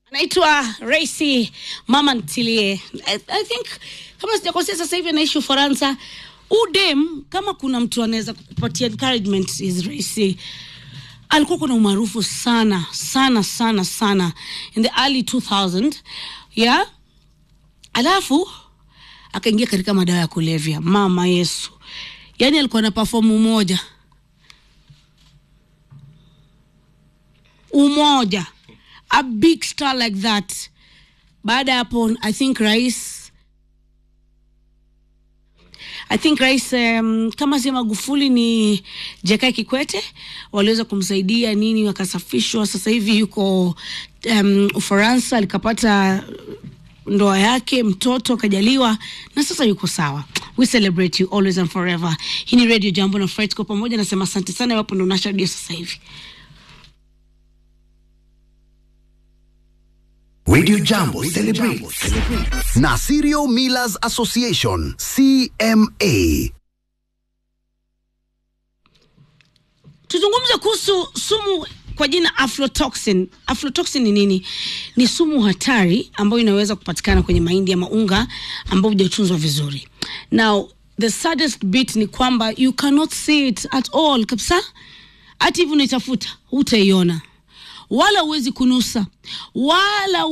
anaitwa Raisi mama ntilie. I, I think kama sijakosea, sasa hivi anaishi Ufaransa. Udem, kama kuna mtu anaweza kukupatia encouragement is Raisi. Alikuwa kuna umaarufu sana sana sana sana in the early 2000 yeah, alafu akaingia katika madawa ya kulevya. Mama Yesu, yaani alikuwa na perform moja umoja a big star like that baada ya hapo i think rais i think rais um, kama si magufuli ni jekai kikwete waliweza kumsaidia nini wakasafishwa sasa hivi yuko um, ufaransa alikapata ndoa yake mtoto akajaliwa na sasa yuko sawa we celebrate you always and forever hii ni radio jambo na Fred kwa pamoja nasema asante sana iwapo ndo unasha redio sasa hivi Radio Jambo celebrates na Serial Millers Association CMA. tuzungumze kuhusu sumu kwa jina aflotoxin. Aflotoxin ni nini? Ni sumu hatari ambayo inaweza kupatikana kwenye mahindi ama unga ambao hujatunzwa vizuri. Now the saddest bit ni kwamba you cannot see it at all kabisa, hata hivi unaitafuta hutaiona, wala huwezi kunusa wala